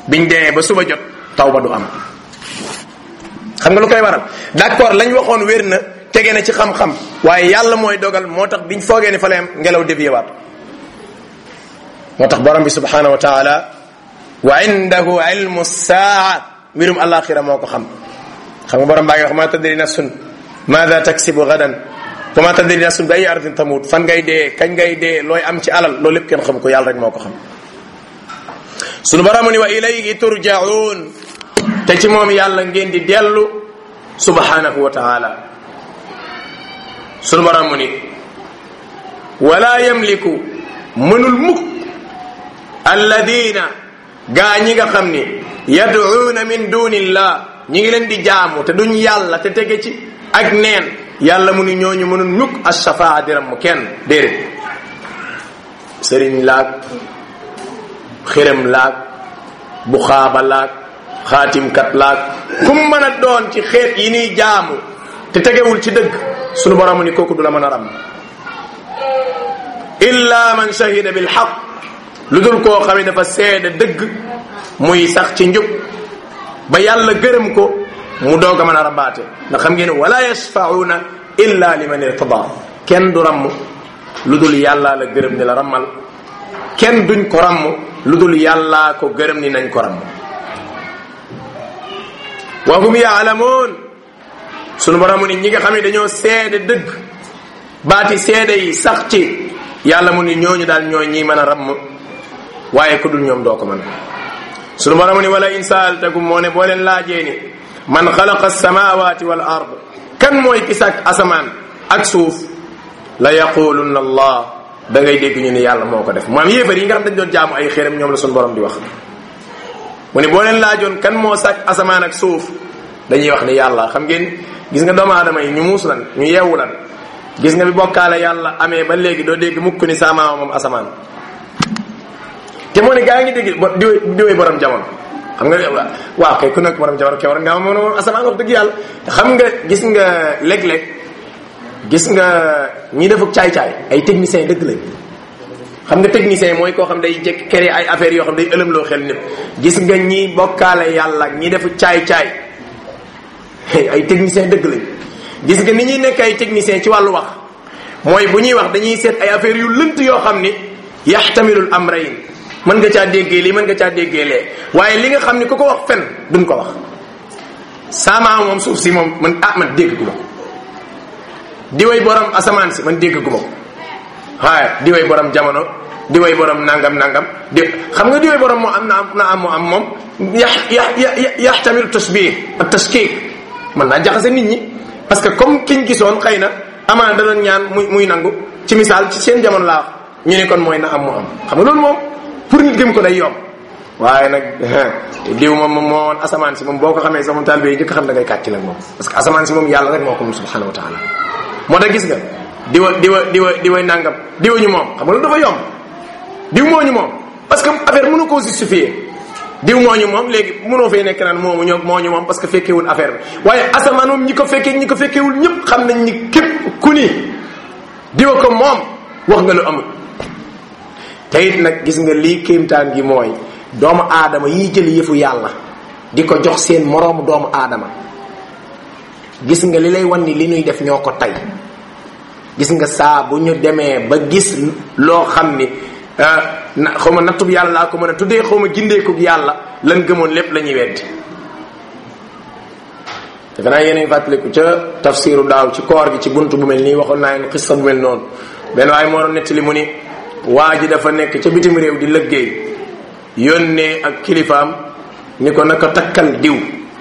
biñ demee ba suba jot taw ba du am xam nga lu koy waral d'accord lañ waxoon wér na tege na ci xam-xam waaye yàlla mooy dogal moo tax biñ foogee ni fa la ngelaw dévié waat moo tax borom bi subhanahu wa taala wa indahu ilmu saa mbirum alaxira moo ko xam xam nga borom baa ngi wax ma tadri nafsun maada taksibu gadan wa ma tadri nafsun bi ay ardin tamut fan ngay dee kañ ngay dee looy am ci alal loolu lépp kenn xam ko yàlla rek moo ko xam sunu borom ni wa ilayhi turjaun te ci moom yàlla ngeen di dellu subhanahu wa taala sunu borom ni wala yamliku mënul mukk alladina gaa ñi nga xam ni yad'uuna min dunillah ñi ngi leen di jaamu te duñ yàlla te tege ci ak neen yàlla mu ni ñooñu mënul ñukk ashafaa diram mu kenn déedéet sëriñ laag xërëm laag buxaaba laag xaatimkat laag kum mën a doon ci xeet yi niy jaamu te tegewul ci dëgg sunu borom ni kooku du la mën a ram illa man shahida bil haqq lu dul koo xam ne dafa seede dëgg muy sax ci njub ba yàlla gërëm ko mu doog a mën a rabaate ndax xam ngeen wala yashfauna illa liman irtada kenn du ramm lu dul yàllaa la gërëm ni la rammal kenn duñ ko ramm lu dul yàllaa ko gërëm ni nañ ko ramm wa hum yaalamuun sunu borom ni ñi nga xam ne dañoo seede dëgg baati seede yi sax ci yàlla mu ni ñooñu daal ñooy ñi mën a ramm waaye ku dul ñoom doo ko mën sunu borom ni wala in saaltakum moo ne boo leen laajee ni man xalaqa alsamawati wal ard kan mooy ki sàkk asamaan ak suuf la yaqulunna allah da ngay dégg ñu ni yàlla moo ko def maam yéefar yi nga xam dañ doon jaamu ay xéeram ñoom la sunu borom di wax mu ne boo leen laajoon kan moo sàkk asamaan ak suuf dañuy wax ni yàlla xam ngeen gis nga doomu aadama yi ñu muus lan ñu yeewu lan gis nga bi bokkaale yàlla amee ba léegi doo dégg mukk ni saamaama moom asamaan te moo ne gaa ngi dégg bo diwee diwee borom jamono xam nga waaw kay ku nekk borom jamono kay war nga moom moom asamaan wax dëgg yàlla te xam nga gis nga léeg-léeg gis nga ñi defuk caay-caay ay techniciens dëgg lañ xam nga technicien mooy koo xam day jekk créer ay affaires yoo xam day ëlëmloo xel nit gis nga ñi bokkaale yàlla ñi defu caay-caay ay technicien dëgg lañ gis nga ni ñuy nekk ay technicien ci wàllu wax mooy bu ñuy wax dañuy seet ay affaires yu lënt yoo xam ni yaxtamilul amrayn mën nga caa déggee lii mën nga caa déggee lee waaye li nga xam ni ku ko wax fen duñ ko wax sama moom suuf si moom man ah man dégg gu ma ko di way borom asamaan si man dégg gu ma ko waaye di way borom jamono di way borom nangam nangam di xam nga di way borom moo am na am na am moo am moom yax yax yaxtamilu tasbih ak tashkik mën naa jaxase nit ñi parce que comme kiñ gisoon xëy na amaan da doon ñaan muy muy nangu ci misaal ci seen jamono laa wax ñu ne kon mooy na am mu am xam nga loolu moom pour nit gëm ko day yomb waaye nag diw moom moom moo woon asamaan si moom boo ko xamee sama taalibe yi njëkk xam da ngay kàcc nag moom parce que asamaan si moom yàlla rek moo ko moom subhanahu wa taala moo tax gis nga diwa diwa diwa diwa nangam diwa ñu moom xam nga loolu dafa yomb diw moo ñu moom parce que affaire mënu koo justifier diw moo ñu moom léegi mënoo fay nekk naan moomu ñoo moo ñu moom parce que fekkewul affaire bi waaye asamaan moom ñi ko fekkee ñi ko fekkewul ñëpp xam nañ ni képp ku ni diwa ko moom wax nga lu amul te it nag gis nga lii kéemtaan gi mooy doomu aadama yiy jël yëfu yàlla di ko jox seen moroomu doomu aadama gis nga li lay wan ni li ñuy def ñoo ko tey gis nga saa bu ñu demee ba gis loo xam ni na xaw ma nattub yàlla laa ko mën a tuddee xaw ma gindeekub yàlla lan gëmoon lépp la ñuy weddi defe naa yéen a ngi fàttaliku ca tafsiru daaw ci koor gi ci bunt bu mel nii waxoon naa leen xissa bu mel noonu benn waaye moo doon nettali mu ni waa ji dafa nekk ca bitim réew di lëggéey yónnee ak kilifaam ni ko naka takkal diw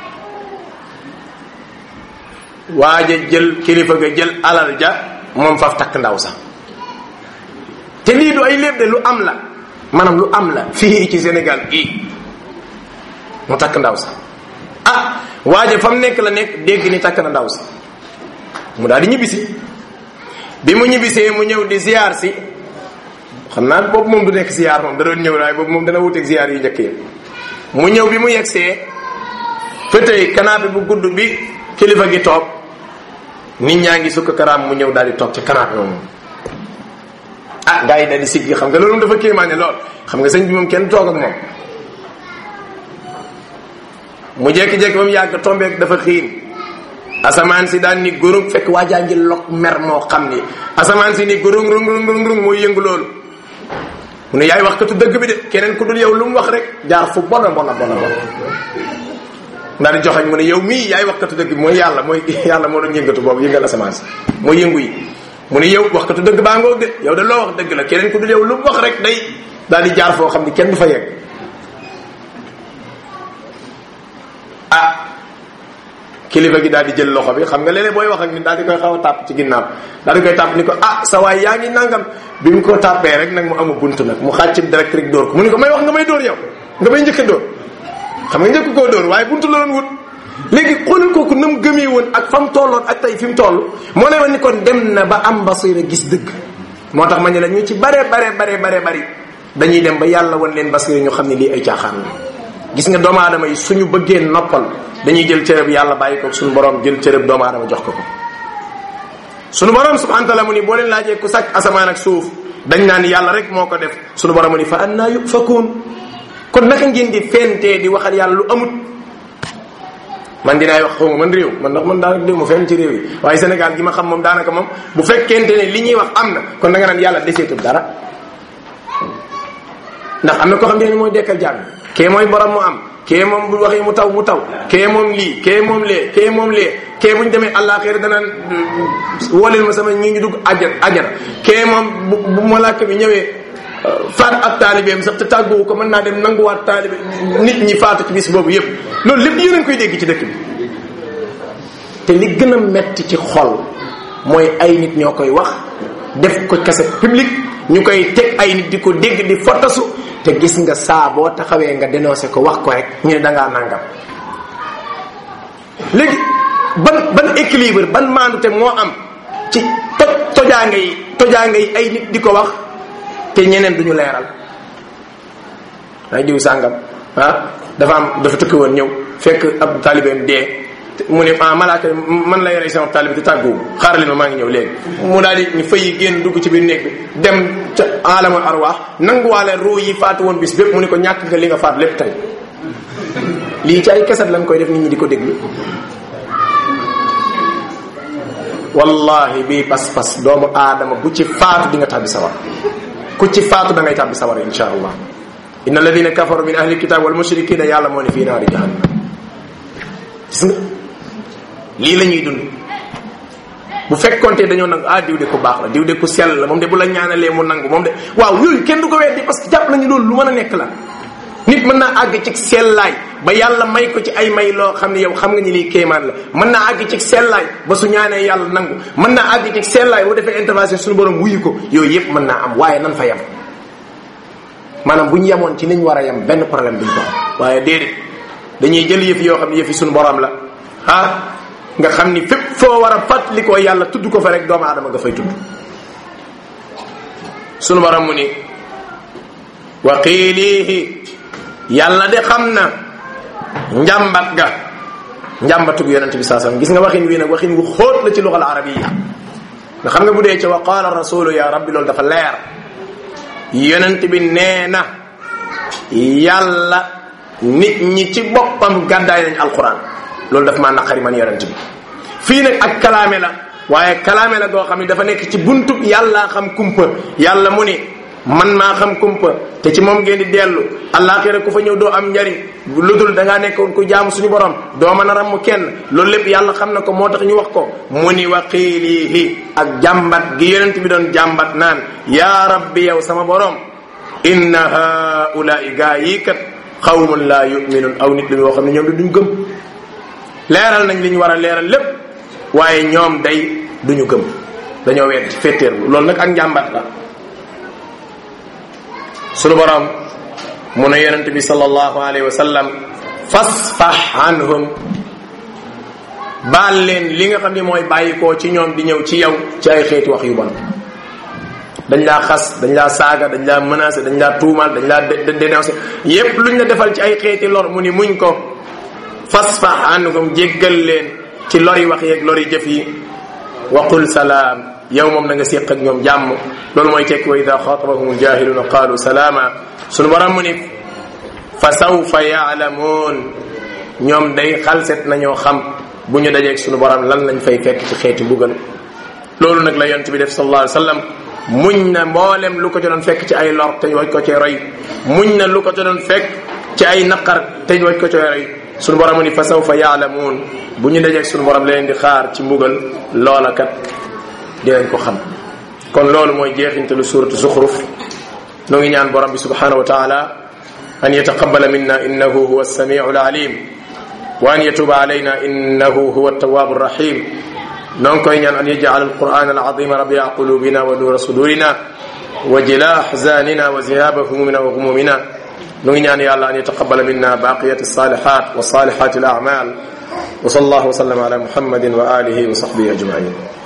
waaja jël kilifa ga jël alal ja moom faf takk ndaw sax te lii du ay léeb de lu am la maanaam lu am la fii ci Sénégal gii mu takk ndaw sax ah waaja fa mu nekk la nekk dégg ni takk na ndaw si mu daal di ñibbisi bi mu ñibbisee mu ñëw di ziar si xam naa boobu moom du nekk ziar moom da doon ñëw waaye boobu moom dana wuteeg ziar yu njëkk yi mu ñëw bi mu yegsee fëtëy canapé bu gudd bi kilifa gi toog nit ñaa ngi sukk karaam mu ñëw daal di toog ci canapé moom ah gars yi daal di siggi xam nga loolu dafa kéemaane lool xam nga sëñ bi moom kenn toog ak moom mu jékki-jékki ba mu yàgg tombeek dafa xiin asamaan si daan ni gurung fekk waajaa ngi lok mer moo xam ni asamaan si ni gurung rung rung rung rung mooy yëngu loolu mu ne yaay wax katu dëgg bi de keneen ku dul yow lu mu wax rek jaar fu bona bona bona bona ndax di joxañ mu ne yow mii yaay wax katu dëgg bi mooy yàlla mooy yàlla moo doon yëngatu boobu yëngal asamaan si mooy yëngu yi mu ne yow wax katu dëgg baa ngoog de yow de loo wax dëgg la keneen ku dul yow lu mu wax rek day daal di jaar foo xam ni kenn du fa yegg ah kilifa gi daal di jël loxo bi xam nga léeg-léeg booy wax ak nit daal di koy xaw a tàpp ci ginnaaw daal di koy tàpp ni ko ah sa waay yaa ngi nangam bi mu ko tàppee rek nag mu amu bunt nag mu xàcc direct rek dóor ko mu ni ko may wax nga may dóor yow nga may njëkk a dóor xam nga njëkk koo dóor waaye buntu la doon wut léegi xoolal kooku na mu gëmee woon ak fa mu tolloon ak tey fi mu toll moo lay wan ni kon dem na ba am basira gis dëgg moo tax ma ne la ñu ci bare bare bare bare bari dañuy dem ba yàlla wan leen basira ñu xam ne lii ay caaxaan la gis nga doomu aadama yi suñu bëggee noppal dañuy jël cërëb yàlla bàyyi ko suñu borom jël cërëb doomu aadama jox ko ko suñu borom subhanahu wa taala mu ni boo leen laajee ku sàkk asamaan ak suuf dañ naan yàlla rek moo ko def suñu borom mu ni fa annaa yufakuun kon naka ngeen di fentee di waxal yàlla lu amut man dinaay wax xawma man réew man ndax man daanaka déw ma fenn ci réew yi waaye Sénégal gi ma xam moom daanaka moom bu fekkente ne li ñuy wax am na kon da nga naan yàlla deseetul dara ndax am na koo xam ne mooy dekkal jàng kee mooy borom mu am kee moom bu waxee mu taw mu taw kee moom lii kee moom lee kee moom lee kee bu ñu demee àllaaxira danaan wooleel ma sama ñi ngi dugg ajar ajar kee moom bu bu malaaka bi ñëwee faat ab taalibeem sax te tàgguwu ko mën naa dem nanguwaat taalibe nit ñi faatu ci bis boobu yépp loolu lépp yéen a ngi koy dégg ci dëkk bi te li gën a metti ci xol mooy ay nit ñoo koy wax def ko cassette publique ñu koy teg ay nit di ko dégg di fotasu te gis nga saa boo taxawee nga dénoncé ko wax ko rek ñu ne dangaa nangam léegi ban ban équilibre ban maandute moo am ci toj tojaanga yi tojaanga yi ay nit di ko wax te ñeneen duñu leeral ay diw sàngam ah dafa am dafa tukki woon ñëw fekk ab taalibeem dee mu ne ah malaaka man la yore sama taalibe te tàgguwu xaaral ma maa ngi ñëw léegi mu daal di ñu fay génn dugg ci biir néeg bi dem ca alamul arwaax nanguwaale ruu yi faatu woon bis bépp mu ne ko ñàkk nga li nga faat lépp tey lii ci ay keset lañ koy def nit ñi di ko déglu wallahi bii pas-pas doomu aadama bu ci faatu di nga tàbbi sawar ku ci faatu da ngay tàbbi sawar insha allah inna alladina kafaru min ahli kitab wal mushrikina yàlla moo ne fii naari jahannam gis nga lii la ñuy dund bu fekkonte dañoo nangu ah diw de ku baax la diw de ku sell la moom de bu la ñaanalee mu nangu moom de waaw yooyu kenn du ko weddi parce que jàpp nañu loolu lu mën a nekk la nit mën naa àgg ci sellaay ba yàlla may ko ci ay may loo xam ne yow xam nga ni lii kéemaan la mën naa àgg ci sellaay ba su ñaanee yàlla nangu mën naa àgg ci sellaay bu defee intervention suñu borom wuyu ko yooyu yëpp mën naa am waaye nan fa yem maanaam bu ñu yemoon ci niñ war a yem benn problème duñ ko am waaye déedéet dañuy jël yëf yoo xam ne yëfi suñu borom la ah nga xam ni fépp foo war a fàttalikoo yàlla tudd ko fa rek doomu aadama nga fay tudd suñu borom mu ni wa qiilihi yàlla de xam na njàmbat ga njàmbatug yonente bi saa sallam gis nga waxin wi nag waxin wu xóot la ci lugal arabiya nga xam nga bu dee ci wa qaala rasulu ya rabbi loolu dafa leer yonent bi nee na yàlla nit ñi ci boppam gàddaay nañ alquran loolu daf maa naqari man yonent bi fii nag ak kalaame la waaye kalaame la goo xam ne dafa nekk ci buntub yàlla xam kumpa yàlla mu ni man maa xam kumpa te ci moom ngeen di dellu àllaaxira ku fa ñëw doo am njariñ lu dul da ngaa nekkoon ku jaamu suñu borom doo mën a ramm kenn loolu lépp yàlla xam na ko moo tax ñu wax ko mu ni wa qiilihi ak jàmbat gi yonent bi doon jàmbat naan yaa rabbi yow sama borom inna haulaai gaa yii kat xawmun laa yuminun aw nit lu yoo xam ne ñoom di duñ gëm leeral nañ li ñu war a leeral lépp waaye ñoom day duñu gëm dañoo wedd féetéerlu loolu nag ak njàmbat la sunu borom mu ne yonent bi sallallahu alayhi wa sallam fasfah anhum baal leen li nga xam ne mooy bàyyikoo ci ñoom di ñëw ci yow ci ay xeeti wax yu bon dañ laa xas dañ laa saaga dañ laa menacé dañ laa tuumal dañ laa dénoncé yépp luñ la defal ci ay xeeti lor mu ni muñ ko fasfah anhum jéggal leen ci lori wax yeeg lori jëf yi waqul salaam yow moom da nga séq ak ñoom jàmm loolu mooy tekki wa ida xaatabahum ljahiluna qaalu salaama sunu borom mu ni fa sawfa yaalamuun ñoom day xalset nañoo xam bu ñu dajeeg suñu borom lan lañ fay fekk ci xeeti mbugal loolu nag la yonent bi def sallallahu alayhi wa sallam muñ na mboolem lu ko ci doon fekk ci ay lor te waj ko ci roy muñ na lu ko ci doon fekk ci ay naqar te waj ko ci roy suñu borom ni fa sawfa yaalamuun bu ñu dajeeg suñu borom leen di xaar ci mbugal loola kat dinañ ko xam kon loolu mooy jeexintalu suratu zuxruf nu ngi ñaan borom bi subhanahu wa taala an yataqabala minna innahu huwa alsamiu alalim wa an yatuba alayna innahu huwa altawabu arrahim noo ngi koy ñaan an yajcal alquran alazima rabia qulubina wa nuura sudurina wa jila ahzanina wa zihaba humumina wa humumina nu ngi ñaan yàlla an yataqabala minna baqiyat alsalihat wa salihat alamal wa sal allahu wa sallam ala muhammadin wa alihi wa sahbihi ajmain